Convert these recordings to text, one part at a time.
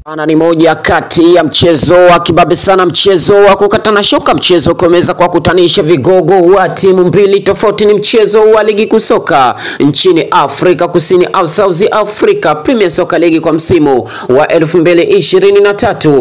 Ana ni moja kati ya mchezo wa kibabe sana, mchezo wa kukatana shoka, mchezo kuweza kwa kutanisha vigogo wa timu mbili tofauti. Ni mchezo wa ligi kuu soka nchini Afrika Kusini au South Africa Premier Soccer League kwa msimu wa 2023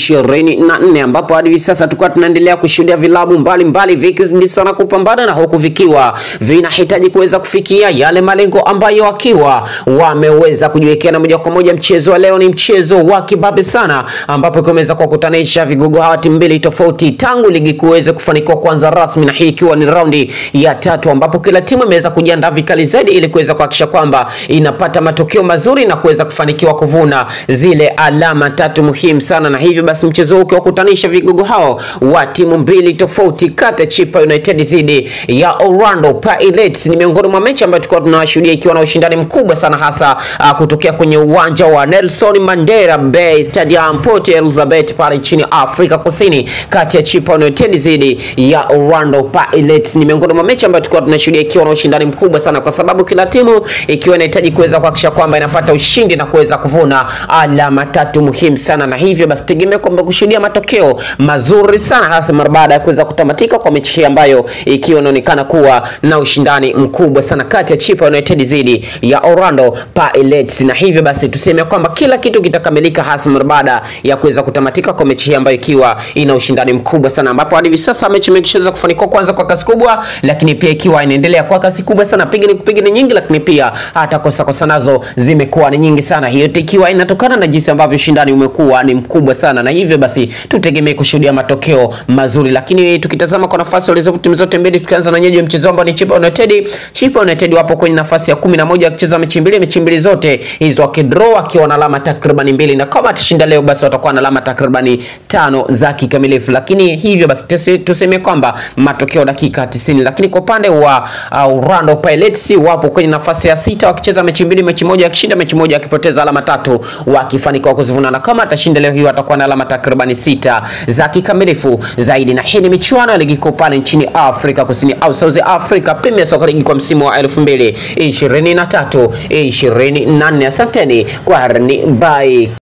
24, ambapo hadi hivi sasa tulikuwa tunaendelea kushuhudia vilabu mbalimbali vikizidi sana kupambana na huku vikiwa vinahitaji kuweza kufikia yale malengo ambayo wakiwa wameweza kujiwekea, na moja kwa moja mchezo wa leo ni mchezo wa kibabe sana ambapo kumeweza kuwakutanisha vigogo hawa timu mbili tofauti tangu ligi kuweza kufanikiwa kuanza rasmi, na hii ikiwa ni raundi ya tatu ambapo kila timu imeweza kujiandaa vikali zaidi ili kuweza kuhakikisha kwamba inapata matokeo mazuri na kuweza kufanikiwa kuvuna zile alama tatu muhimu sana, na hivyo basi mchezo huu ukiwakutanisha vigogo hao wa timu mbili tofauti kati ya Chipa United dhidi ya Orlando Pirates ni miongoni mwa mechi ambayo tulikuwa tunashuhudia ikiwa na ushindani mkubwa sana hasa uh, kutokea kwenye uwanja wa Nelson Mandela Bay Stadium Port Elizabeth pale nchini Afrika Kusini kati ya Chipa United dhidi ya Orlando Pirates. Ni miongoni mwa mechi ambayo tulikuwa tunashuhudia ikiwa na ushindani mkubwa sana, kwa sababu kila timu ikiwa inahitaji kuweza kuhakikisha kwamba inapata ushindi na kuweza kuvuna alama tatu muhimu sana, na hivyo basi tegemea kwamba kushuhudia matokeo mazuri sana, hasa mara baada ya kuweza kutamatika kwa mechi hii ambayo ikiwa inaonekana kuwa na ushindani mkubwa sana kati ya Chipa United dhidi ya Orlando Pirates, na hivyo basi tuseme kwamba kila kitu kitakamilika hasa mara baada ya kuweza kutamatika kwa mechi hii ambayo ikiwa ina ushindani mkubwa sana, ambapo hadi hivi sasa mechi imeshaweza kufanikiwa kwanza kwa kasi kubwa, lakini pia ikiwa inaendelea kwa kasi kubwa sana, piga ni kupiga ni nyingi, lakini pia hata kosa kosa nazo zimekuwa ni nyingi sana, hiyo ikiwa inatokana na jinsi ambavyo ushindani umekuwa ni mkubwa sana, na hivyo basi tutegemee kushuhudia matokeo mazuri. Lakini tukitazama kwa nafasi walizo timu zote mbili, tukianza na nyeji mchezo ambao ni Chipa United. Chipa United wapo kwenye nafasi ya kumi na moja wakicheza mechi mbili, mechi mbili zote hizo wakidraw, wakiwa na alama takriban mbili, na kama atashinda leo basi watakuwa na alama takribani tano za kikamilifu. Lakini hivyo basi tuseme kwamba matokeo dakika 90. Lakini kwa upande wa uh, Orlando Pirates wapo kwenye nafasi ya sita wakicheza mechi mbili, mechi moja akishinda, mechi moja akipoteza, alama tatu wakifanikiwa kuzivuna, na kama atashinda leo hii watakuwa na alama takribani sita za kikamilifu zaidi. Na hii ni michuano ya ligi kuu pale nchini Afrika Kusini au South Africa Premier Soccer League kwa msimu wa 2023 24. Asanteni kwa harni bye.